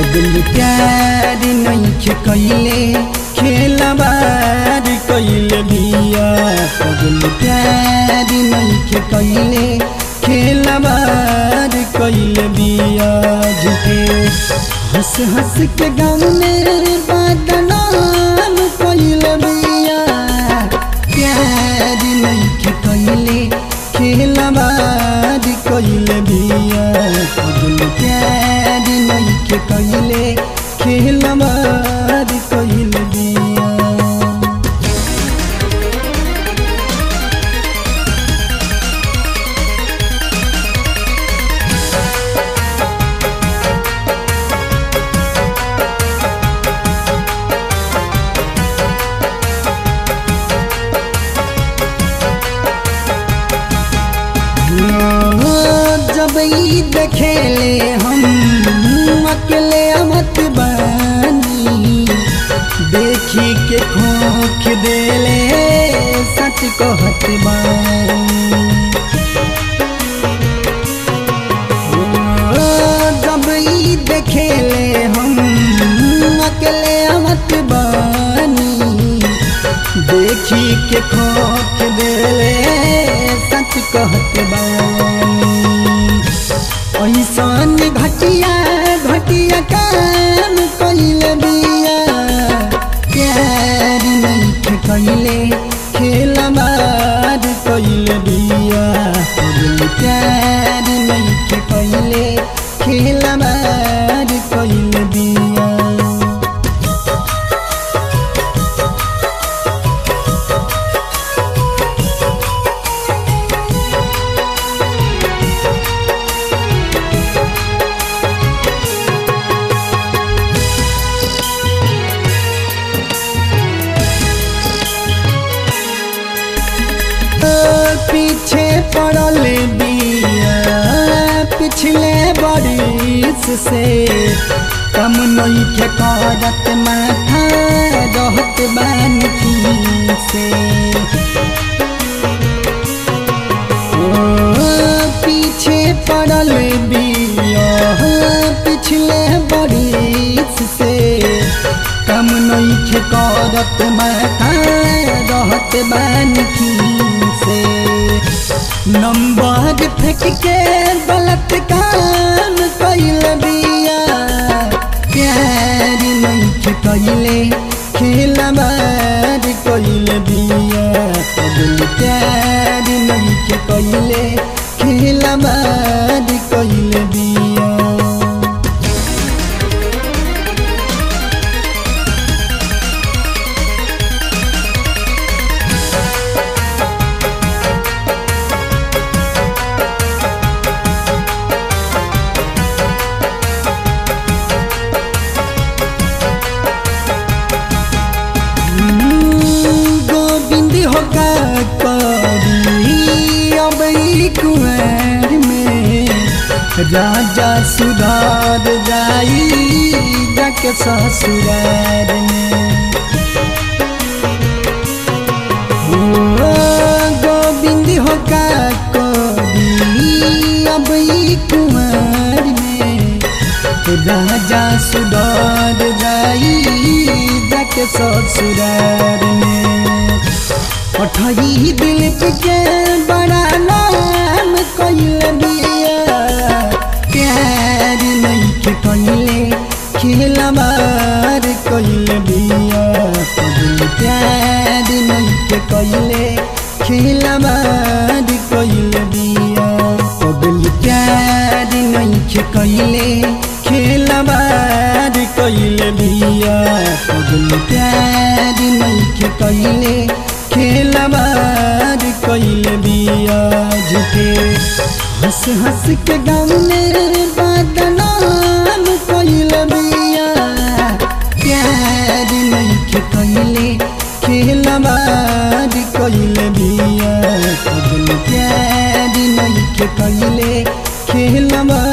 पगल प्यार नइखे कइले खेलबार कइले बिया पगल प्यार नइखे कइले खेलबार कइले बिया झूठे हंस हंस के गाँव में बदनाम कइले बिया प्यार नइखे कइले खेलबार कइले बिया पगल प्यार नइखे कइले खेलबार कइले बिया जब ई देखेले हम अकेले अमत बानी देखी के खोख देले सच कहत बानी जब ई देखेले हम अकेले अमत बानी देखी के खोख देले सच कहत बानी ऐसन घटिया घटिया काम कइले बिया प्यार नइखे कइले खेलबार कइले बिया पगल प्यार नइखे कइले खेलबार कइले बिया पीछे पड़ल बिया पिछले बरिस से कम नई के करत माथा रहत बान से ओ, पीछे पड़ल बिया पिछले बरिस से कम नई के करत माथा रहत बान से नंबर फेंक के गलत काम कइल बिया प्यार नइखे कइले खेलबार कइल बिया पगल प्यार नइखे कइले खेलबार कइल बिया गोविंद होगा करी अब ई कुंवर में राजा सुधार जाई जाके ससुरार में ओ, गोविंद होगा करी अब ई कुंवर में राजा सुधार जाई जाके ससुरार में पठई दिल के बड़ा नाम कइल बिया प्यार नइखे कइले खेलबार कइल बिया पगल प्यार नइखे कइले खेलबार कइल बिया पगल प्यार नइखे कइले खेलबार कइले बिया पगल प्यार नइखे कइले खेलबार कइले बिया झूठे हंस हंस के गाँव में बदनाम कइले बिया प्यार नइखे कइले खेलबार कइले बिया पगल प्यार नइखे कइले खेलबार